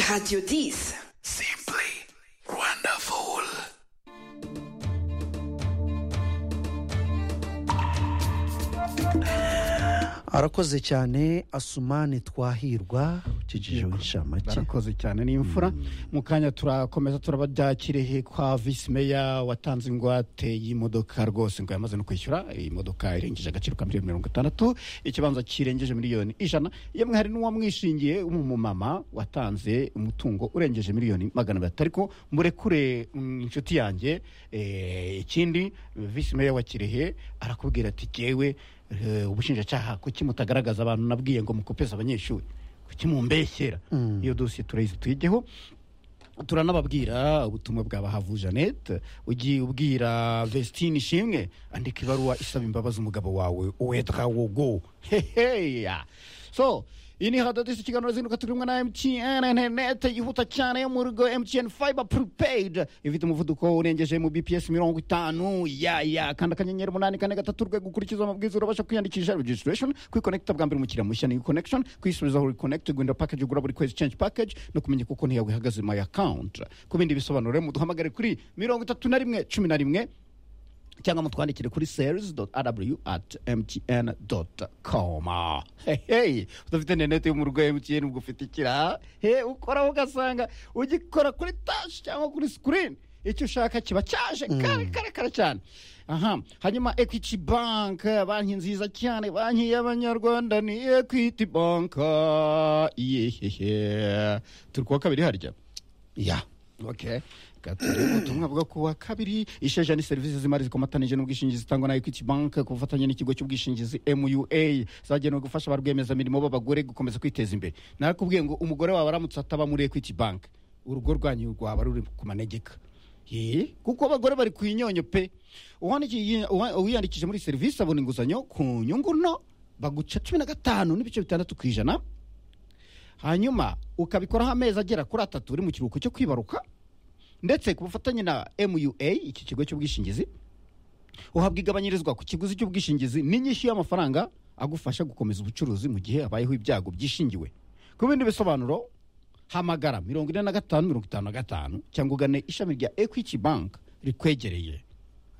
Radio Dis. Simply wonderful. arakoze cyane asumani twahirwa ukikijeho inshamake barakoze cyane ni imfura mu kanya turakomeza turababyakiriye kwa visi meya watanze ingwate y'imodoka rwose ngo yamaze no kwishyura iyi modoka irengeje agaciro ka miliyoni mirongo itandatu ikibanza kirengeje miliyoni ijana yemwe hari n'uwamwishingiye w'umumama watanze umutungo urengeje miliyoni magana abiri ariko murekure mm, inshuti yanjye eh, ikindi visi meya wa kirehe arakubwira ati jyewe eh, ubushinjacyaha kuki mutagaragaza abantu nabwiye ngo mukopeze abanyeshuri kuki mumbeshyera iyo dosiye turayizi tuyigeho turanababwira ubutumwa bwa bahavu jeannette ugiye ubwira vestine ishimwe andika ibaruwa isaba imbabazi umugabo wawe uwetwa wogo heheya so iyi ni hadadisi ikiganiro zinuka turimo na mtn interineti yihuta cyane yo mu rugo mtn fiber prepaid ifite umuvuduko urengeje mu bps mirongo itanu ya ya kanda akanyenyeri umunani kane gatatu urwego ukurikiza amabwiriza urabasha kwiyandikisha registration kwikonekita bwa mbere umukiriya mushya ni connection kwisubizaho reconnect guhindura package ugura buri kwezi change package no kumenya kuko ntiyawe ihagaze my account ku bindi bisobanuro rero muduhamagare kuri mirongo itatu na rimwe cumi na rimwe cyangwa mutwandikire kuri sales rw at mtn com hehe udafite interineti yo mu rugo ya mtn ubwo ufite ikira he ukoraho ugasanga ugikora kuri tashi cyangwa kuri sikirini icyo ushaka kiba cyaje kare kare kare cyane aha hanyuma equity bank banki nziza cyane banki y'abanyarwanda ni equity bank yehehe turi kuwa kabiri harya ya okay Gatatu, ubutumwa bwo kuwa kabiri isheja ni serivisi z'imari zikomatanije n'ubwishingizi zitangwa na equity bank ku bufatanye n'ikigo cy'ubwishingizi mua zagenewe gufasha ba rwiyemezamirimo b'abagore gukomeza kwiteza imbere narakubwiye ngo umugore wawe aramutse ataba muri equity bank urugo rwanyu rwaba ruri ku manegeka Ye, kuko abagore bari ku inyonyo pe Uwandikiye- uwa- uwiyandikije muri serivisi abona inguzanyo ku nyungu nto baguca cumi na gatanu n'ibice bitandatu ku ijana hanyuma ukabikoraho amezi agera kuri atatu uri mu kiruhuko cyo kwibaruka ndetse ku bufatanye na mua iki kigo cy'ubwishingizi uhabwa igabanyirizwa ku kiguzi cy'ubwishingizi n'inyishyu y'amafaranga agufasha gukomeza ubucuruzi mu gihe habayeho ibyago byishingiwe ku bindi bisobanuro hamagara mirongo ine na gatanu mirongo itanu na gatanu cyangwa ugane ishami rya equity bank rikwegereye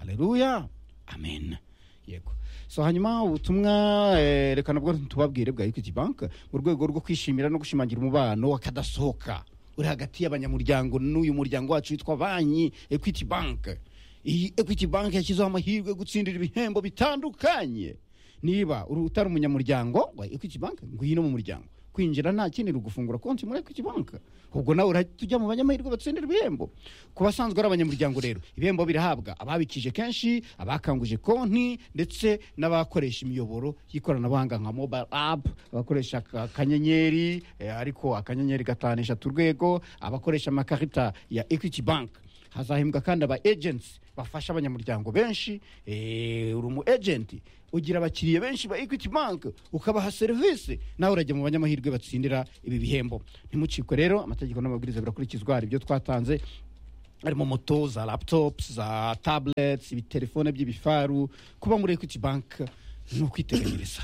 haleluya amen yego so hanyuma ubutumwa eh, reka nabwo tubabwire bwa equity bank mu rwego rwo kwishimira no gushimangira umubano wakadasohoka uri hagati y'abanyamuryango n'uyu muryango wacu witwa banki equity bank iyi equity bank yashyizeho amahirwe yo gutsindira ibihembo bitandukanye niba uri utari umunyamuryango wa equity bank ngwino mu muryango kwinjira nta kindi gufungura konti muri equity bank ubwo nawe urahita ujya mu banyamahirwe batsindira ibihembo ku basanzwe ari abanyamuryango rero ibihembo birahabwa ababikije kenshi abakanguje konti ndetse n'abakoresha imiyoboro y'ikoranabuhanga nka mobile app abakoresha aka- akanyenyeri eh, ariko akanyenyeri gatanu eshatu urwego abakoresha amakarita ya equity bank hazahembwa kandi aba agents bafasha abanyamuryango benshi eh, uri umu agent ugira abakiriya benshi ba equity bank ukabaha serivisi nawe urajya mu banyamahirwe batsindira ibi bihembo ntimucikwe rero amategeko n'amabwiriza birakurikizwa hari ibyo twatanze harimo moto za laptops za tablets ibitelefone by'ibifaru kuba muri equity bank ni ukwiteganyiriza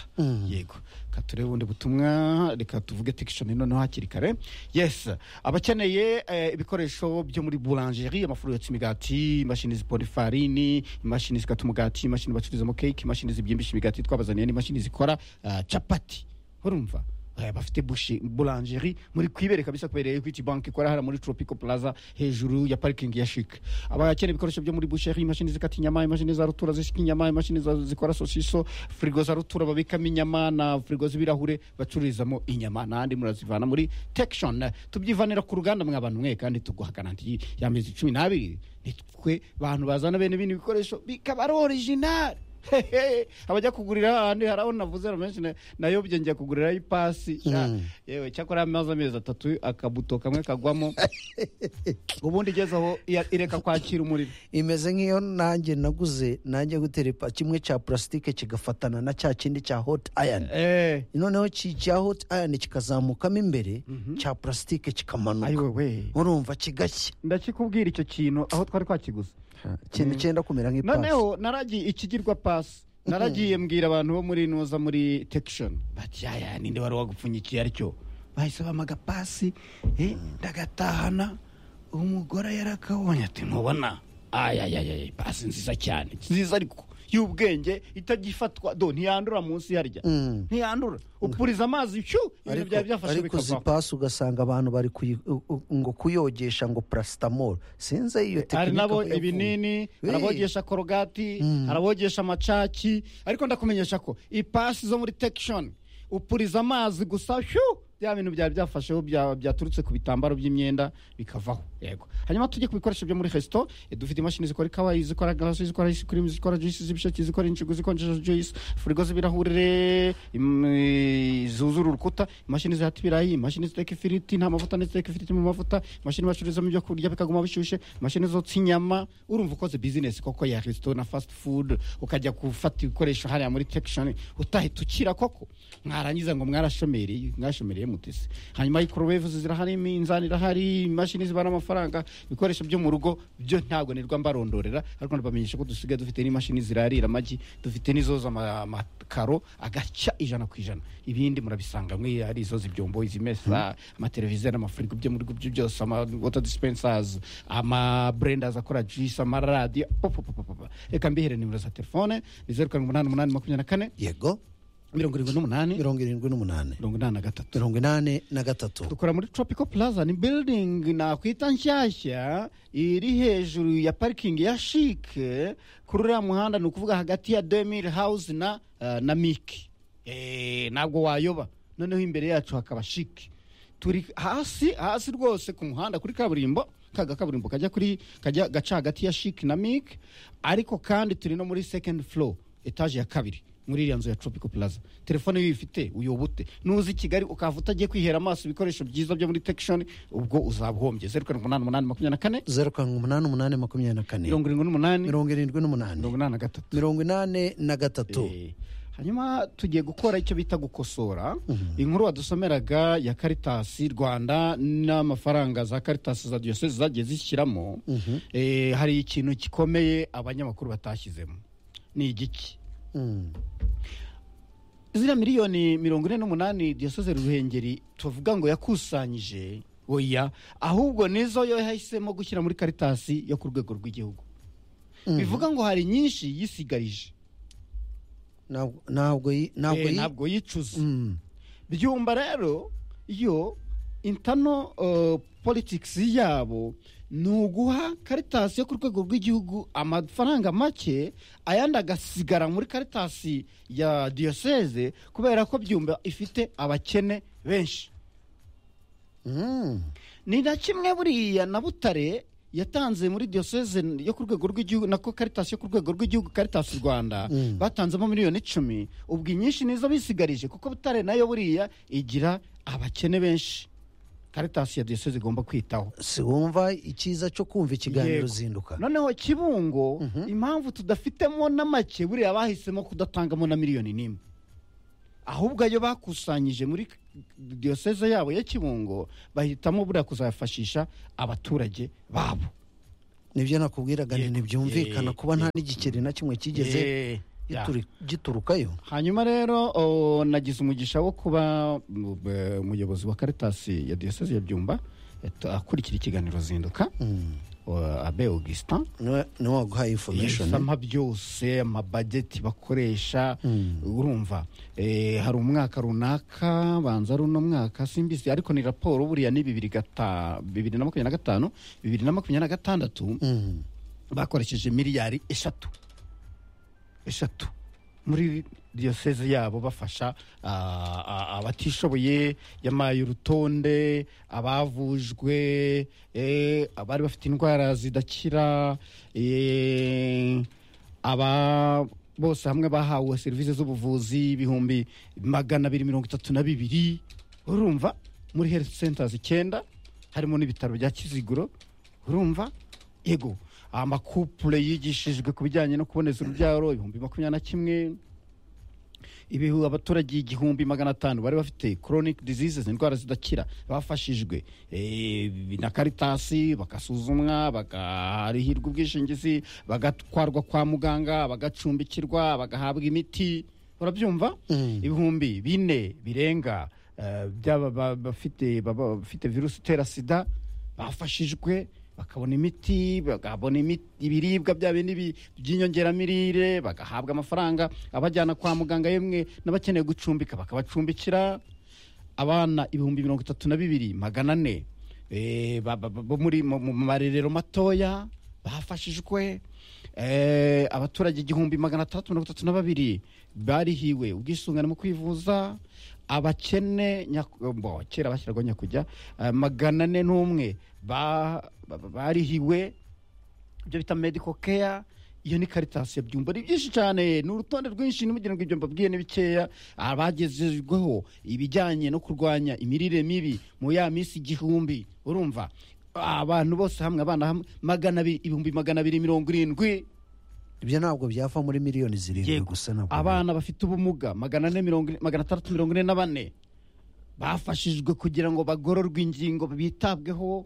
yego reka turebe ubundi butumwa reka tuvuge tekishoni noneho hakiri kare yes abakeneye eh, ibikoresho byo muri boulangerie amafuru yotsa imigati imashini zipora ifarini imashini zikata umugati imashini bacururizamo keke imashini zibyimbisha imigati twabazaniye n'imashini zikora ah, capati urumva Eh, bafite bushi- boulangerie muri kwibere kabisa kubera equity bank ikora hara muri tropico plaza hejuru ya parking ya chic abakeneye ibikoresho byo muri boucherie imashini zikata inyama imashini za rutura zisika inyama imashini za- zikora sosiso frigo za rutura babikamo inyama na frigo z'ibirahure bacururizamo inyama n'andi murazivana muri tekshon tubyivanira ku ruganda mwa bantu mwe kandi tuguha garanti y'amezi cumi n'abiri ni twe bantu bazana bene bino bikoresho bikaba ari original Hehe, abajya kugurira ahandi hari aho navuze na menshi na- nayobye njya kugurira ipasi Ah, yewe cyakora amaze amezi atatu akabuto kamwe kagwamo ubundi igeze aho iya- ireka kwakira umuriro imeze nk'iyo nanjye naguze nanjye guterepa kimwe cya purasitike kigafatana na cya kindi cya hoti ayani Eh, noneho ki- cya hoti ayani kikazamukamo imbere cya purasitike ayi kikamanuka wewe urumva kigashya ndakikubwira icyo kintu aho twari twakiguze ikintu cyenda kumera nk'ipasi noneho naragiye ikigirwa pasi naragiye mbwira abantu bo muri nuza muri tekishoni bati yaya ninde wari wagupfunyikiye aricyo bahise bamaga pasi eh, ndagatahana umugore yarakabonye ati ntubona ayayayay pasi nziza cyane nziza ariko y'ubwenge itagifatwa do ntiyandura munsi harya Mm. ntiyandura upuriza amazi cyu ibintu ariko byari byafashe ariko bikavaho zipasi ugasanga abantu bari kuyi- u- u- ngo kuyogesha ngo parasitamoro sinzi iyo hari tekinike aho nabo yavuye. ibinini Wee. harabogesha korogati harabogesha amacaki ariko ndakumenyesha ko ipasi zo muri tekishoni upuriza amazi gusa shu bya bintu byari byafasheho bya- byaturutse ku bitambaro by'imyenda bikavaho yego hanyuma tujye ku bikoresho byo muri resito eh, dufite imashini zikora ikawa zikora garasi zikora ice cream zikora juice z'ibisheke zikora injigo zikonjesha juice firigo z'ibirahure im- eh, zuzura urukuta imashini zihata ibirayi imashini ziteka ifiriti nta mavuta n'iziteka ifiriti mu mavuta imashini bacururizamo ibyo kurya bikaguma bishyushye imashini zotsa inyama urumva ukoze bizinesi koko ya resito na fasiti fudu ukajya gufata ibikoresho hariya muri tekishoni utahita ukira koko mwarangiza ngo mwarashomereye mwarashomereye mutese hanyuma microwave zirahari iminzani irahari imashini zibara amafaranga ibikoresho byo mu rugo byo ntabwo nirwa mbarondorera ariko ndabamenyesha ko dusigaye dufite n'imashini zirarira amagi dufite n'izoza ama- amakaro agaca ijana ku ijana ibindi murabisanga mwe ari izoza ibyombo izimesa amateleviziyo n'amafirigo byo mu rugo byo byose ama water dispensers amabrendas akora juice amaradiyo popopopopop reka mbihere nimero za telefone ni zeru karindwi umunani umunani makumyabiri na kane yego mirongo irindwi n'umunani mirongo irindwi n'umunani mirongo inani na gatatu mirongo inani na gatatu dukora muri tropical plaza ni building nakwita nshyashya iri hejuru ya parikingi ya shike kuri uriya muhanda ni ukuvuga hagati ya demir house na eh, na miki Eh, ntabwo wayoba noneho imbere yacu hakaba shike turi hasi hasi rwose ku muhanda kuri kaburimbo kaga kaburimbo kajya kuri kajya gaca hagati ya shike na miki ariko kandi turi no muri second floor etaje ya kabiri muri iriya nzu ya tropical plaza telefone iyo uyifite uyobute nuza i kigali ukava utagiye kwihera amaso ibikoresho byiza byo muri tekishoni ubwo uzabuhombye zeru karindwi umunani umunani makumyabiri na kane zeru karindwi umunani umunani makumyabiri na kane mirongo irindwi n'umunani mirongo irindwi n'umunani mirongo inani na gatatu mirongo inani na gatatu Eh, hanyuma tugiye gukora icyo bita gukosora inkuru wadusomeraga ya karitasi rwanda n'amafaranga za karitasi za diyoseze zagiye zishyiramo Eh, hari ikintu gikomeye abanyamakuru batashyizemo ni igiki Mm. ziriya miliyoni mirongo ine n'umunani diyoseze ruhengeri tuvuga ngo yakusanyije oya ahubwo nizo yo yahisemo gushyira muri karitasi yo ku rwego rw'igihugu bivuga ngo hari nyinshi yisigarije Ntabwo- ntabwo yi- ntabwo Eh, yi- ntabwo yicuza Mm. byumba rero iyo intano politics yabo ni uguha karitasi yo ku rwego rw'igihugu amafaranga make ayandi agasigara muri karitasi ya diyoseze kubera ko byumba ifite abakene benshi Mm. ni na kimwe buriya na butare yatanze muri diyoseze yo ku rwego rw'igihugu nako karitasi yo ku rwego rw'igihugu karitasi rwanda Mm. batanzemo miliyoni icumi ubwo inyinshi nizo bisigarije kuko butare nayo buriya igira abakene benshi karitasi ya diyoseze igomba kwitaho si wumva icyiza cyo kumva ikiganiro Yego. uzinduka noneho kibungo impamvu tudafitemo na make buriya bahisemo kudatangamo na miliyoni n'imwe ahubwo ayo bakusanyije muri diyoseze yabo ya kibungo bahitamo buriya kuzayafashisha abaturage babo nibyo nakubwiraga ni Yego. ntibyumvikana Yego. kuba nta n'igiceri na kimwe kigeze Eh, ya. gituri- giturukayo hanyuma rero o, nagize umugisha wo kuba mu- be- umuyobozi wa karitasi ya diyoseze ya byumba eto- akurikira ikiganiro zinduka Mm. o, abe augustin niwe niwe waguhaye information ibisama byose amabageti bakoresha Mm. urumva eh, hari umwaka runaka banza ari uno mwaka simbizi ariko ni raporo buriya ni bibiri gata- bibiri na makumyabiri na gatanu bibiri na makumyabiri na gatandatu Mm. bakoresheje miliyari eshatu eshatu muri diyoseze yabo bafasha ah, ah, abatishoboye yamaye urutonde abavujwe eh, abari bafite indwara zidakira eh, aba bose hamwe bahawe serivisi z'ubuvuzi ibihumbi magana abiri mirongo itatu na bibiri urumva muri health centers icyenda harimo n'ibitaro bya kiziguro urumva yego amakupure yigishijwe ku bijyanye no kuboneza urubyaro ibihumbi makumyabiri na kimwe ibihu abaturage igihumbi magana atanu bari bafite chronic diseases indwara zidakira bafashijwe eh, na karitasi bagasuzumwa bakarihirwa ubwishingizi bagatwarwa kwa muganga bagacumbikirwa bagahabwa imiti urabyumva Mm. ibihumbi bine birenga eh, byaba ba- bafite baba bafite virusi itera sida bafashijwe bakabona imiti bakabona imiti- ibiribwa bya bindi bi- by'inyongeramirire bagahabwa amafaranga abajyana kwa muganga yemwe n'abakeneye gucumbika bakabacumbikira abana ibihumbi mirongo itatu na bibiri magana ane eh, ba- ba- ba- bo muri mu mu marerero matoya bafashijwe eh, abaturage igihumbi magana atandatu mirongo itatu na babiri barihiwe ubwisungane mu kwivuza abakene nyaku- bo, kera bashyiragaho nyakujya eh, magana ane n'umwe ba- ba- ba- barihiwe ibyo bita medical care iyo ni karitasi byumba ni byinshi cyane ni urutonde rwinshi nimugira ngo ibyo mbabwiye ni bikeya abagezezweho ibijyanye no kurwanya imirire mibi mu ya minsi igihumbi urumva abantu bose hamwe abana hamwe magana abiri ibihumbi magana abiri mirongo irindwi ibyo ntabwo byava muri miliyoni zirindwi Yego. gusa ntabwo abana bafite ubumuga magana ane mirongo ine- magana atandatu mirongo ine na bane bafashijwe kugira ngo bagororwe ingingo bitabweho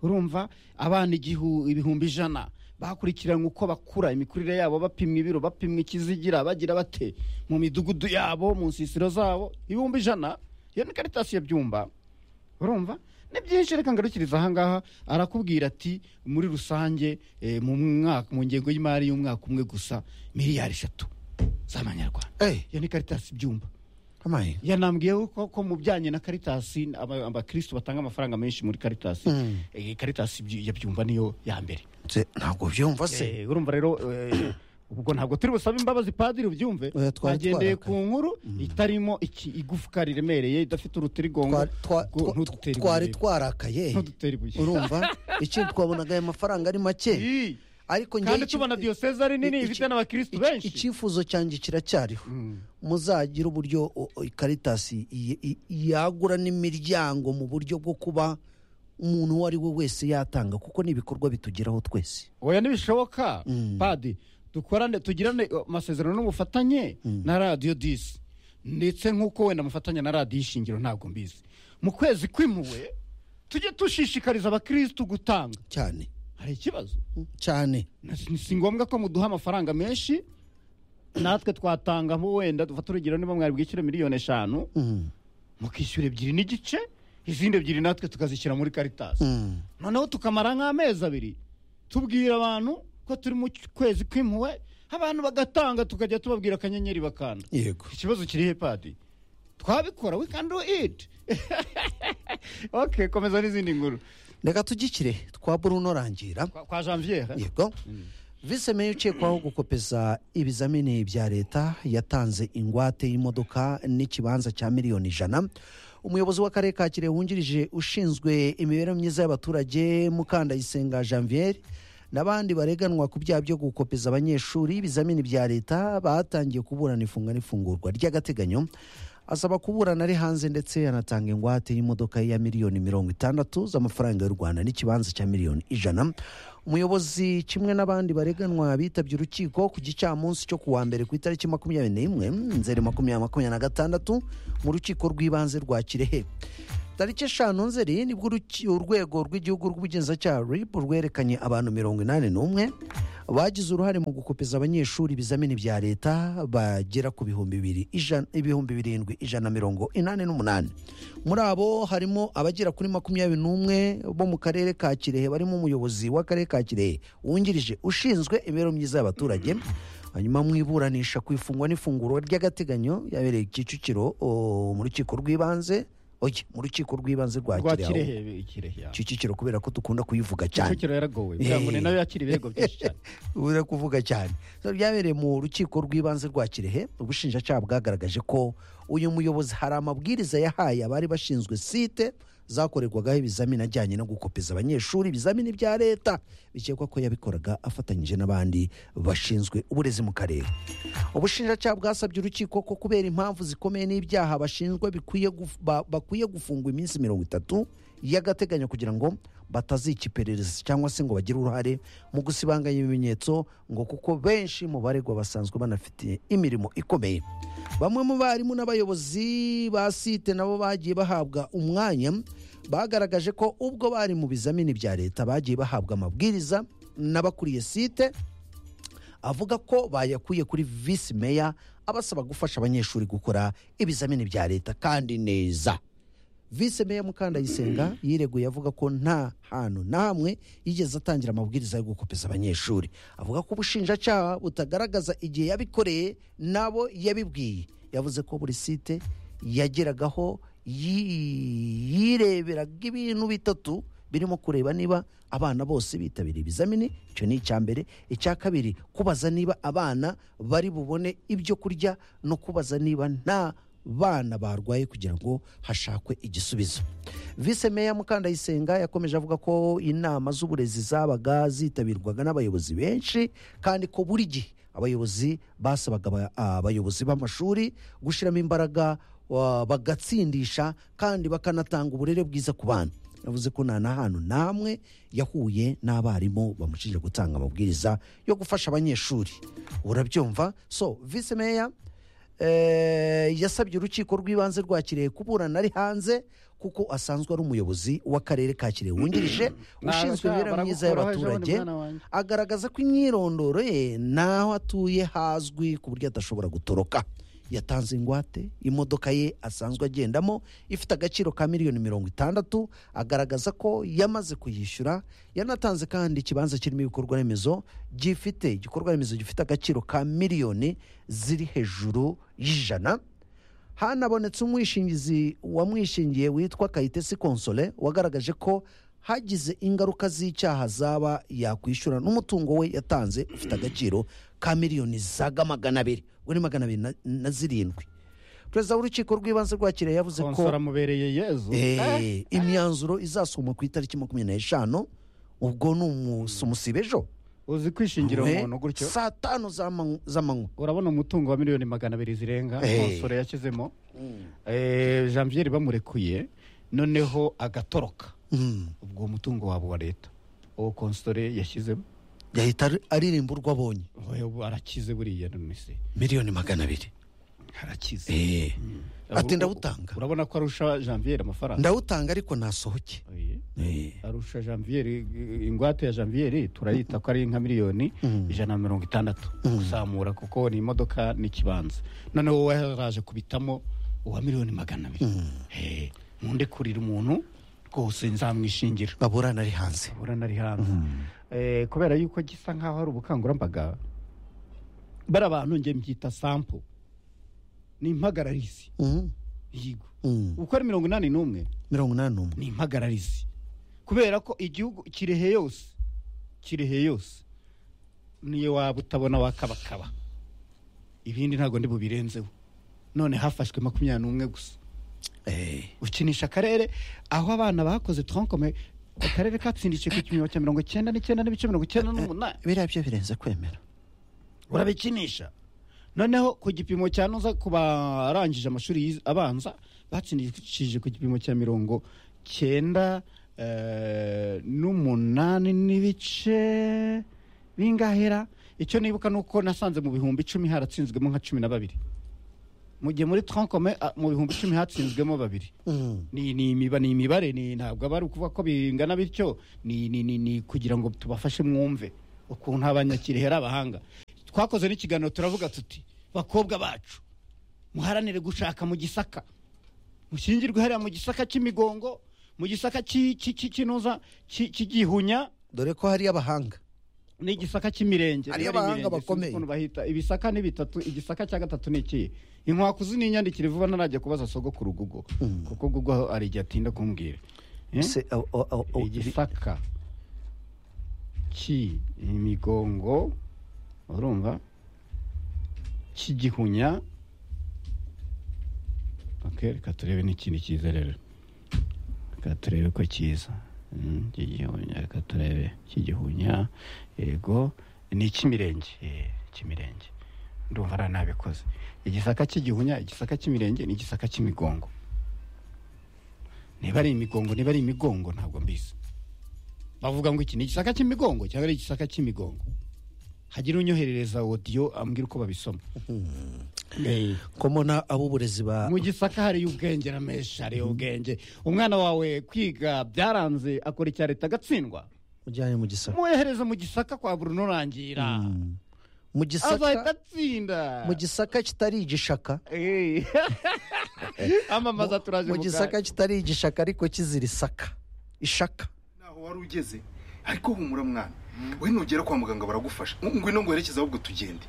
urumva abana igihu ibihumbi ijana bakurikiranywe uko bakura imikurire yabo bapimwa ibiro bapimwa ikizigira bagira bate mu midugudu yabo mu nsisiro zabo ibihumbi ijana iyo ni karitasi ya byumba urumva ni byinshi reka ngarukiriza ahangaha arakubwira ati muri rusange eh, mu mwaka mu ngengo y'imari y'umwaka umwe gusa miliyari eshatu z'amanyarwanda Eh, iyo ni karitasi byumba amaye. yanambwiye ko, ko mu bijyanye na karitasi aba- abakristo batanga amafaranga menshi muri karitasi Mm. eh, karitasi byu- ya byumba niyo ya mbere Se- ntabwo byumva se Eh, urumva rero eh, ubwo ntabwo turi busabe imbabazi padiri ubyumve Oya, twari agendeye ku twarakaye. nkuru itarimo iki igufwa riremereye idafite urutirigongo Twa- twa- Ngo twa- ntudutere twari ibuye. twarakaye Ntudutere ibuye. urumva iki twabonaga aya mafaranga ari make Ii. ariko njyewe kandi iki- tubona diyoseze ari nini iki- ifite n'abakirisitu iki- benshi icyifuzo cyanjye kiracyariho Mm. muzagire uburyo o- o- karitasi i- i- yagura n'imiryango mu buryo bwo kuba umuntu uwo ari we wese yatanga kuko ni ibikorwa bitugeraho twese oya ntibishoboka Mm. padi dukorane tugirane uh, amasezerano n'ubufatanye na radiyo disi ndetse nk'uko wenda mufatanya na radiyo ishingiro ntabwo mbizi mu kwezi kw'impuhwe tujye dushishikariza abakirisitu gutanga cyane hari ikibazo cyane Na- si- si ngombwa ko muduha amafaranga menshi natwe twatanga nko wenda dufata urugero niba mwari bwishyure miliyoni eshanu Mm, mukishyura ebyiri n'igice izindi ebyiri natwe tukazishyira muri karitasi mm. noneho tukamara nk'amezi abiri tubwira abantu ko turi mu kwezi kw'impuhwe abantu bagatanga tukajya tubabwira akanyenyeri bakanda yego ikibazo kiri he padi twabikora we can do it ok komeza n'izindi nkuru reka tugikire twa bruno rangira kwa, kwa janviere yego vise meya ukekwaho gukopeza ibizamini bya leta yatanze ingwate y'imodoka n'ikibanza cya miliyoni ijana umuyobozi w'akarere ka kirehe wungirije ushinzwe imibereho myiza y'abaturage mukandayisenga janvier n'abandi bareganwa ku byaha byo gukopeza abanyeshuri ibizamini bya leta batangiye kuburana ifunga n'ifungurwa ry'agateganyo asaba kuburana ari hanze ndetse anatanga ingwate y'imodoka ya miliyoni mirongo itandatu z'amafaranga y'u rwanda n'ikibanza cya miliyoni ijana umuyobozi kimwe n'abandi bareganwa bitabye urukiko ku gicamunsi cyo kuwa mbere ku itariki makumyabiri n'imwe nzeri makumyabiri makumyabiri na gatandatu mu rukiko rw'ibanze rwa kirehe tariki eshanu nzeri nibwo uruki- urwego rw'igihugu rw'ubugenzacyaha rib rwerekanye abantu mirongo inani n'umwe bagize uruhare mu gukopeza abanyeshuri ibizamini bya leta bagera ku bihumbi bibiri ijana- ibihumbi birindwi ijana na mirongo inani n'umunani muri abo harimo abagera kuri makumyabiri n'umwe bo mu karere ka kirehe barimo umuyobozi w'akarere ka kirehe wungirije ushinzwe imibereho myiza y'abaturage hanyuma mu iburanisha ku ifungwa n'ifunguro ry'agateganyo yabereye kicukiro o, mu rukiko rw'ibanze oye mu rukiko rw'ibanze rwa rwa kirehe kirehe kirehe ya. kicukiro kubera ko dukunda kuyivuga cyane kicukiro yaragowe kugira ngo ni nayo yakira ibirego byinshi cyane ubura kuvuga cyane So, byabereye mu rukiko rw'ibanze rwa kirehe ubushinjacyaha bwagaragaje ko uyu muyobozi hari amabwiriza yahaye abari bashinzwe site zakorerwagaho ibizamini ajyanye no gukopeza abanyeshuri ibizamini bya leta bikekwa ko yabikoraga afatanyije n'abandi bashinzwe uburezi mu karere ubushinjacyaha bwasabye urukiko ko kubera impamvu zikomeye n'ibyaha bashinjwa bikwiye guf- ba- bakwiye gufungwa iminsi mirongo itatu y'agateganyo kugira ngo batazica iperereza cyangwa se ngo bagire uruhare mu gusibanganya ibimenyetso ngo kuko benshi mu baregwa basanzwe banafite imirimo ikomeye bamwe mu barimu n'abayobozi ba site nabo bagiye bahabwa umwanya bagaragaje ko ubwo bari mu bizamini bya leta bagiye bahabwa amabwiriza n'abakuriye site avuga ko bayakuye kuri visi meya abasaba gufasha abanyeshuri gukora ibizamini bya leta kandi neza visi meya mukandayisenga yireguye avuga ko nta hantu na hamwe yigeze atangira amabwiriza yo gukopeza abanyeshuri avuga ko ubushinjacyaha butagaragaza igihe yabikoreye nabo yabibwiye yavuze ko buri site yageragaho yi- yireberaga ibintu bitatu birimo kureba niba abana bose bitabiriye ibizamini icyo ni icya mbere icya kabiri kubaza niba abana bari bubone ibyo kurya no kubaza niba nta bana barwaye kugira ngo hashakwe igisubizo vise meya mukandayisenga yakomeje avuga ko inama z'uburezi zabaga zitabirwaga n'abayobozi benshi kandi ko buri gihe abayobozi basabaga aba- abayobozi b'amashuri gushyiramo imbaraga wa- bagatsindisha kandi bakanatanga uburere bwiza ku bana yavuze ko nta na hantu n'amwe yahuye n'abarimu bamushinja gutanga amabwiriza yo gufasha abanyeshuri urabyumva so vise meya Eh, yasabye urukiko rw'ibanze rwa kirehe kuburana ari hanze kuko asanzwe ari umuyobozi w'akarere ka kirehe wungirije ushinzwe Nabasha, imibereho myiza baragukuraho ejo bundi y'abaturage mwana wanjye. agaragaza ko imyirondoro ye n'aho atuye hazwi ku buryo adashobora gutoroka yatanze ingwate imodoka ye asanzwe agendamo ifite agaciro ka miliyoni mirongo itandatu agaragaza ko yamaze kuyishyura yanatanze kandi ikibanza kirimo ibikorwa remezo gifite igikorwa remezo gifite agaciro ka miliyoni ziri hejuru y'ijana hanabonetse umwishingizi wamwishingiye witwa kayitesi konsole wagaragaje ko hagize ingaruka z'icyaha zaba yakwishyura n'umutungo we yatanze ufite agaciro ka miliyoni zaga magana abiri we ni magana abiri na- na zirindwi perezida w'urukiko rw'ibanze rwa kirehe yavuze ko konsora mubereye yezu Eh, imyanzuro izasomwa ku itariki makumyabiri n'eshanu ubwo ni umunsi umusiba ejo uzi kwishingira Eh, umuntu gutyo saa tanu z'amanywa z'amanywa. urabona umutungo wa miliyoni magana abiri zirenga Eh. konsora yashyizemo Eh, jean pierre bamurekuye noneho agatoroka Mm. ubwo mutungo wabo wa leta uwo konsore yashyizemo yahita ari- aririmba urwo abonye Oya, ubu arakize buriya none se miliyoni magana abiri arakize Eh. ati ndawutanga urabona ko arusha janviere amafaranga ndawutanga ariko nasohoke Oye, arusha janviere ingwate ya janviere turayita ko ari nka miliyoni ijana na mirongo itandatu kuzamura kuko ni imodoka n'ikibanza noneho wowe yaraje kubitamo uwa miliyoni magana abiri Eh, munde kurira umuntu rwose nzamwishingira baburana ari hanze urabona ari hanze Eh, kubera yuko gisa nkaho ari ubukangurambaga bari abantu njye mbyita sampo ni impagararizi Mhm. yigo Mhm. uko ari mirongo inani n'umwe mirongo inani n'umwe ni impagararizi kubera ko igihugu kirehe yose kirehe yose niyo waba utabona wakabakaba ibindi ntabwo ndi bubirenzeho none hafashwe makumyabiri n'umwe gusa Eh. ukinisha akarere aho abana bakoze turankome akarere katsindikiye ku kimero cya mirongo icyenda n'icyenda n'ibice mirongo icyenda n'umunani biriya byo birenze kwemera urabikinisha noneho ku gipimo cya nuza ku barangije amashuri yiz- abanza batsindikishije ku gipimo cya mirongo cyenda eh, n'umunani n'ibice bingahera icyo nibuka ni uko nasanze mu bihumbi icumi haratsinzwemo nka cumi na babiri mu gihe muri trankome mu bihumbi icumi hatsinzwemo babiri Mhm. ni ni imiba ni imibare ni ntabwo aba ari ukuvuga ko bingana bityo ni ni ni, ni kugira ngo tubafashe mwumve ukuntu abanyakirehe ari abahanga twakoze n'ikiganiro turavuga tuti bakobwa bacu muharanire gushaka mu gisaka mushyingirwe hariya mu gisaka cy'imigongo mu gisaka cy'i- cy'i- cy'i- cy'inuza cy'i- cy'igihunya dore ko hari abahanga n'igisaka cy'imirenge Hariyo Rero abahanga imirenge sinzi bakomeye. ukuntu bahita ibisaka ni bitatu igisaka cya gatatu ni ikihe inkwakuzi n'inyandikire vuba ntarajya kubaza sogokuru gugo kuko gugo hari igihe atinda kumbwira Eh? Se- o- o- o- o- igisaka ki imigongo urumva cy'igihunya ok reka turebe n'ikindi cyiza rero reka turebe ko cyiza Mm, cy'igihunya reka turebe cy'igihunya yego ni icy'imirenge eh, icy'imirenge ndumva ari nabikoze igisaka cy'igihunya igisaka cy'imirenge n'igisaka cy'imigongo niba ari imigongo niba ari imigongo ntabwo mbizi bavuga ngo iki ni igisaka cy'imigongo cyangwa ari igisaka cy'imigongo hagira unyoherereza odiyo ambwira uko babisoma Eh, ko mbona ab'uburezi ba mu gisaka hariyo ubwenge ramesha hariyo ubwenge umwana wawe kwiga byaranze akora icya leta agatsindwa ujyanye mu gisaka mwohereze mu gisaka kwa burundu urangira mu abaye gisaka agatsinda mu gisaka kitari igishaka Eh. amamaza turaje mu mu gisaka kanya. kitari igishaka ariko kizira isaka ishaka naho wari ugeze ariko humura mwana we nugera kwa muganga baragufasha ngwino ngwerekeze ahubwo tugende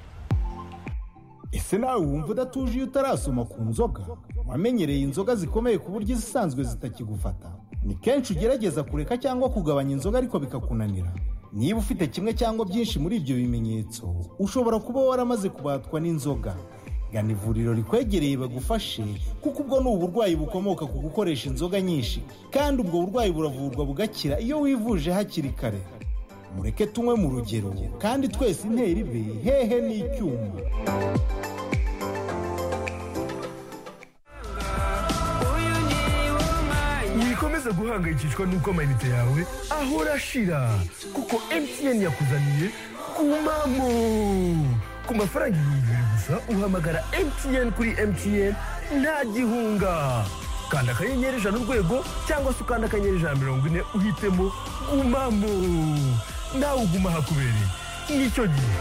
ese nawe wumva udatuje iyo utarasoma ku nzoga wamenyereye inzoga zikomeye ku buryo izisanzwe zitakigufata ni kenshi ugerageza kureka cyangwa kugabanya inzoga ariko bikakunanira niba ufite kimwe cyangwa byinshi muri ibyo bimenyetso ushobora kuba waramaze kubatwa n'inzoga gana ivuriro rikwegereye bagufashe kuko ubwo ni uburwayi bukomoka ku gukoresha inzoga nyinshi kandi ubwo burwayi buravurwa bugakira iyo wivuje hakiri kare mureke tunywe mu rugero kandi twese intera ibe hehe n'icyuma wikomeze guhangayikishwa n'uko amayinite yawe ahora ashira kuko mtn yakuzaniye kumamo ku mafaranga ibihumbi bibiri gusa uhamagara mtn kuri mtn nta gihunga kanda akanyenyeri ijana urwego cyangwa se ukanda akanyenyeri ijana mirongo ine uhitemo gumamo nawe uguma hakubereye nicyo gihe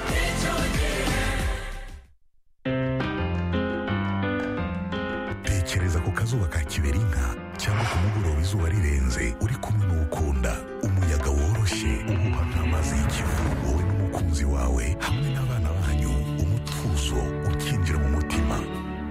tekereza ku kazuba ka kiberinka cyangwa ku mugoroba izuba rirenze uri kumwe n'ukunda umuyaga woroshye uhuha nk'amazi y'ikivu wowe n'umukunzi wawe hamwe n'abana banyu umutuzo ukinjira mu mutima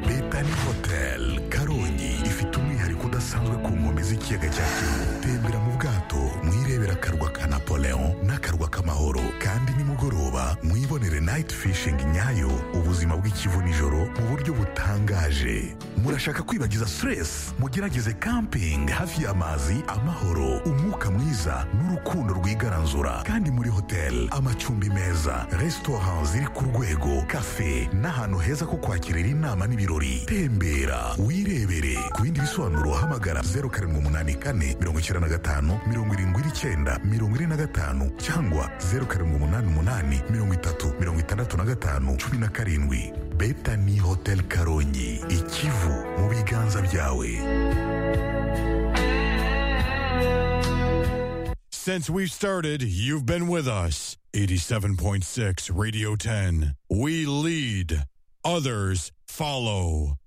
Betani Hotel Karongi ifite umwihariko udasanzwe ku nkombe z'ikiyaga cya Kivu tembera mu bwato mwirebera akarwa ka Napoleon n'akarwa k'amahoro kandi nimugoroba mwibonere night fishing nyayo ubuzima bw'ikivu nijoro mu buryo butangaje murashaka kwibagiza stress mugerageze camping hafi y'amazi amahoro umwuka mwiza n'urukundo rwigaranzura kandi muri hotel amacumbi meza restaurant ziri ku rwego cafe n'ahantu heza ko kwakirira inama n'ibirori tembera wirebere ku bindi bisobanuro hamagara 0784 95 79 45 cyangwa 0788 30 65 17 Betani Hotel Karongi ikivu mu biganza byawe Since we've started, you've been with us. 87.6 Radio 10. We lead, others follow.